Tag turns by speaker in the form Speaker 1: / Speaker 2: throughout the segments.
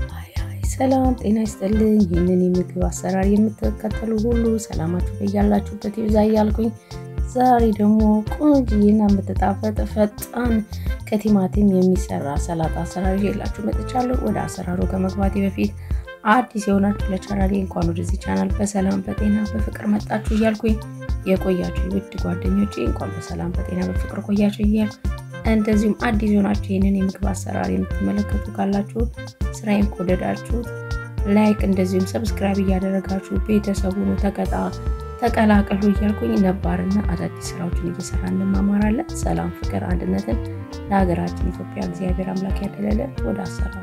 Speaker 1: ሰላም ጤና ይስጥልኝ። ይህንን የምግብ አሰራር የምትከተሉ ሁሉ ሰላማችሁ በያላችሁበት ይብዛ እያልኩኝ ዛሬ ደግሞ ቆንጆና የምትጣፈጥ ፈጣን ከቲማቲም የሚሰራ ሰላጣ አሰራር ይዤላችሁ መጥቻለሁ። ወደ አሰራሩ ከመግባቴ በፊት አዲስ የሆናችሁ ለቻናሌ እንኳን ወደዚህ ቻናል በሰላም በጤና በፍቅር መጣችሁ እያልኩኝ የቆያችሁ ውድ ጓደኞቼ እንኳን በሰላም በጤና በፍቅር ቆያችሁ እያል እንደዚሁም አዲስ የሆናችሁ ይህንን የምግብ አሰራር የምትመለከቱ ካላችሁ ስራዬን ከወደዳችሁት ላይክ እንደዚሁም ሰብስክራይብ እያደረጋችሁ ቤተሰቡን ተቀጣ ተቀላቀሉ እያልኩኝ ነባርና አዳዲስ ስራዎችን እየሰራ እንማማራለን። ሰላም፣ ፍቅር፣ አንድነትን ለሀገራችን ኢትዮጵያ እግዚአብሔር አምላክ ያደለለን። ወደ አሰራሩ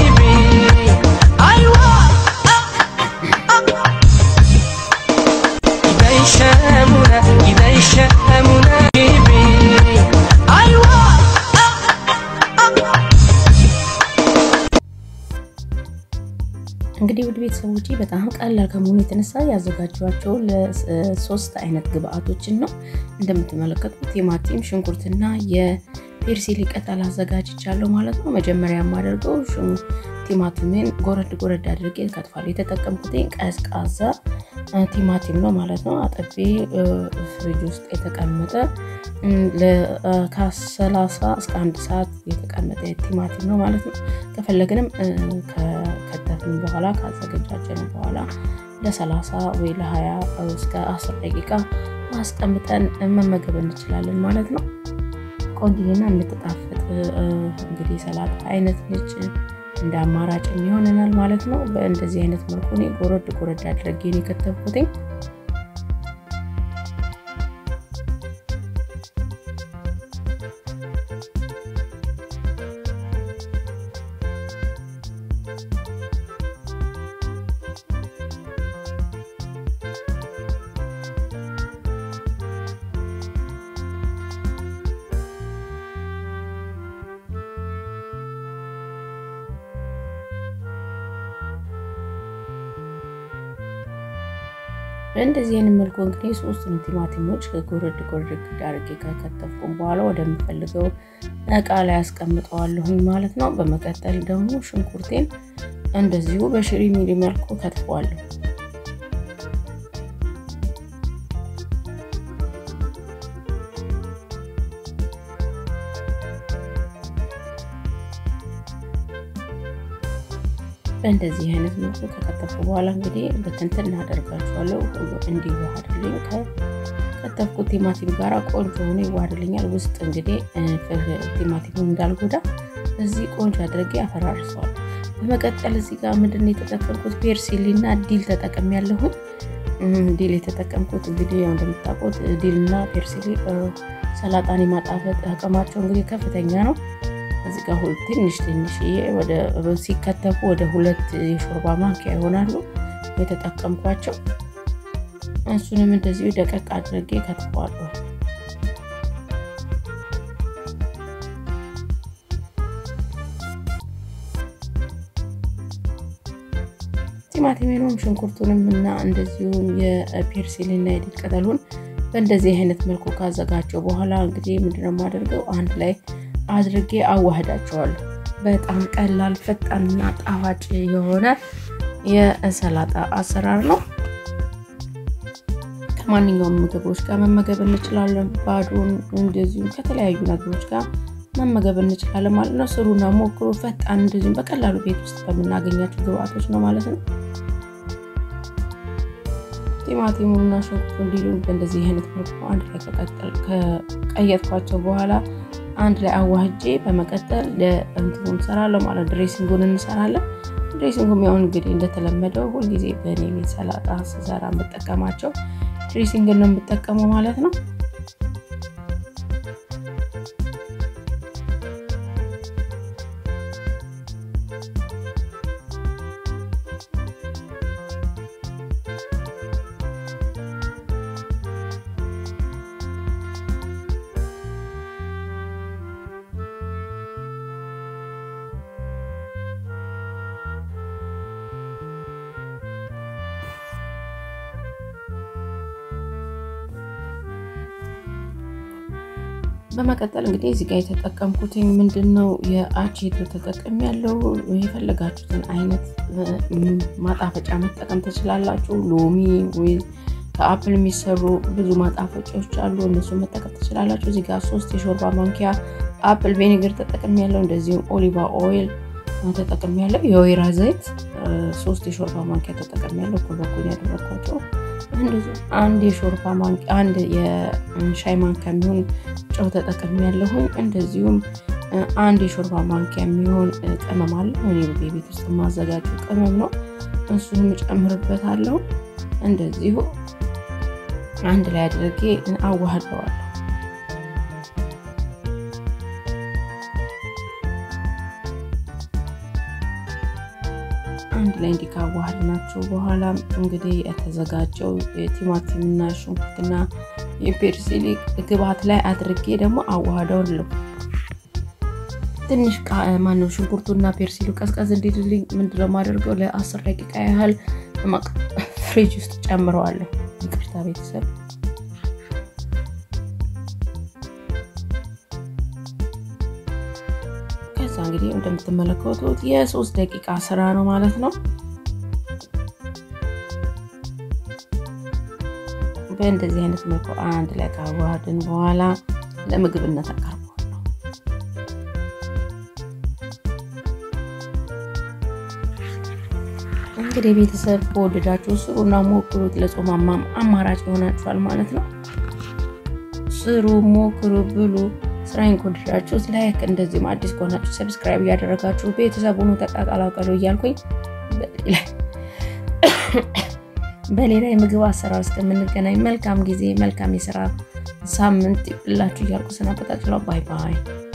Speaker 1: እንግዲህ ውድ ቤተሰቦች በጣም ቀላል ከመሆኑ የተነሳ ያዘጋጇቸው ለሶስት አይነት ግብአቶችን ነው። እንደምትመለከቱት ቲማቲም፣ ሽንኩርትና የፔርሲሊ ቅጠል አዘጋጅቻለሁ ማለት ነው። መጀመሪያ የማደርገው ቲማቲሜን ጎረድ ጎረድ አድርጌ ከትፋለሁ። የተጠቀምኩትኝ ቀዝቃዛ ቲማቲም ነው ማለት ነው። አጠቤ ፍሪጅ ውስጥ የተቀመጠ ከሰላሳ እስከ አንድ ሰዓት የተቀመጠ ቲማቲም ነው ማለት ነው። ከፈለግንም ከከተፍን በኋላ ካዘገጃጀን በኋላ ለሰላሳ ወይ ለሀያ እስከ አስር ደቂቃ ማስቀምጠን መመገብ እንችላለን ማለት ነው። ቆንጆና የምትጣፍጥ እንግዲህ ሰላጣ አይነት ነች። እንደ አማራጭ ይሆነናል ማለት ነው። በእንደዚህ አይነት መልኩ እኔ ጎረድ ጎረድ አድርጌ ነው የከተፍኩትኝ። በእንደዚህ አይነት መልኩ እንግዲህ ሶስቱንም ቲማቲሞች ጎረድ ጎረድ አድርጌ ከከተፍኩም በኋላ ወደምፈልገው እቃ ላይ አስቀምጠዋለሁኝ ማለት ነው። በመቀጠል ደግሞ ሽንኩርቴን እንደዚሁ በሽሪ ሚሊ መልኩ ከትፈዋለሁ። በእንደዚህ አይነት መልኩ ከከተፍኩ በኋላ እንግዲህ በትንትን እናደርጋቸዋለሁ ሁሉ እንዲዋሃድልኝ ከከተፍኩት ቲማቲም ጋር ቆንጆ ሆኖ ይዋሃድልኛል። ውስጥ እንግዲህ ቲማቲሙ እንዳልጎዳ እዚህ ቆንጆ አድርጌ አፈራርሰዋል። በመቀጠል እዚህ ጋር ምንድን ነው የተጠቀምኩት ፔርሲሊ እና ዲል ተጠቀም ያለሁኝ ዲል የተጠቀምኩት እንግዲህ ያው እንደምታውቁት ዲል እና ፔርሲሊ ሰላጣን የማጣፈጥ አቅማቸው እንግዲህ ከፍተኛ ነው። እዚህ ጋር ሁሉ ትንሽ ትንሽዬ ወደ ሲከተፉ ወደ ሁለት የሾርባ ማንኪያ ይሆናሉ የተጠቀምኳቸው። እሱንም እንደዚሁ ደቀቅ አድርጌ ከትፈዋለሁ። ቲማቲሜንም ሽንኩርቱንም እና እንደዚሁም የፔርሲልና የዲል ቅጠሉን በእንደዚህ አይነት መልኩ ካዘጋጀው በኋላ እንግዲህ ምንድነው የማደርገው አንድ ላይ አድርጌ አዋህዳቸዋለሁ። በጣም ቀላል ፈጣንና ጣፋጭ የሆነ የሰላጣ አሰራር ነው። ከማንኛውም ምግቦች ጋር መመገብ እንችላለን። ባዶን እንደዚሁም ከተለያዩ ነገሮች ጋር መመገብ እንችላለን ማለት ነው። ስሩና ሞክሩ። ፈጣን እንደዚሁም በቀላሉ ቤት ውስጥ በምናገኛቸው ግብአቶች ነው ማለት ነው። ቲማቲሙንና ሽንኩርቱ እንዲሉን በእንደዚህ አይነት መልኩ አንድ ላይ ከቀየጥኳቸው በኋላ አንድ ላይ አዋህጄ በመቀጠል ለእንትኑ እንሰራለሁ ማለት ድሬሲንጉን እንሰራለን። ድሬሲንጉም ያው እንግዲህ እንደተለመደው ሁልጊዜ በእኔ ቤት ሰላጣ ስሰራ የምጠቀማቸው ድሬሲንግን ነው የምጠቀመው ማለት ነው። በመቀጠል እንግዲህ እዚህ ጋር የተጠቀምኩትኝ ምንድን ነው የአቼቶ ተጠቅም ያለው የፈለጋችሁትን አይነት ማጣፈጫ መጠቀም ትችላላችሁ። ሎሚ ወይ ከአፕል የሚሰሩ ብዙ ማጣፈጫዎች አሉ፣ እነሱ መጠቀም ትችላላችሁ። እዚህ ጋር ሶስት የሾርባ ማንኪያ አፕል ቬኒገር ተጠቅም ያለው እንደዚሁም ኦሊቫ ኦይል ተጠቅም ያለው የወይራ ዘይት ሶስት የሾርባ ማንኪያ ተጠቅም ያለው እኩል በኩል ያደረግኳቸው አንድ የሾርባ ማንኪያ አንድ የሻይ ማንኪያ የሚሆን ጨው ተጠቅም ያለሁኝ እንደዚሁም አንድ የሾርባ ማንኪያ የሚሆን ቅመም አለ። እኔ ቤት ውስጥ የማዘጋጁ ቅመም ነው። እሱንም እጨምርበታለሁ። እንደዚሁ አንድ ላይ አድርጌ አዋህደዋለሁ። አንድ ላይ እንዲህ ካዋህድናቸው በኋላ እንግዲህ የተዘጋጀው የቲማቲምና ሽንኩርትና የፔርሲሊ ግብአት ላይ አድርጌ ደግሞ አዋህደዋለሁ። ትንሽ ማነው ሽንኩርቱና ፔርሲሉ ቀዝቀዝ እንዲልልኝ ምንድነው የማደርገው ለአስር ደቂቃ ያህል ፍሪጅ ውስጥ ጨምረዋለሁ። ይቅርታ ቤተሰብ። ከዛ እንግዲህ እንደምትመለከቱት የሶስት ደቂቃ ስራ ነው ማለት ነው። በእንደዚህ አይነት መልኩ አንድ ላይ ካዋሃድን በኋላ ለምግብነት አቀርበዋለሁ። እንግዲህ ቤተሰብ ከወደዳችሁ ስሩና ሞክሩት። ለጾማማም አማራጭ ይሆናችኋል ማለት ነው። ስሩ፣ ሞክሩ፣ ብሉ። ስራዬን ከወደዳችሁት ላይክ፣ እንደዚህም አዲስ ከሆናችሁ ሰብስክራይብ እያደረጋችሁ ቤተሰቡን ተቀላቀሉ እያልኩኝ በሌላ የምግብ አሰራር እስከምንገናኝ መልካም ጊዜ፣ መልካም የስራ ሳምንት ይብላችሁ እያልኩ ሰናበታችኋለሁ። ባይ ባይ።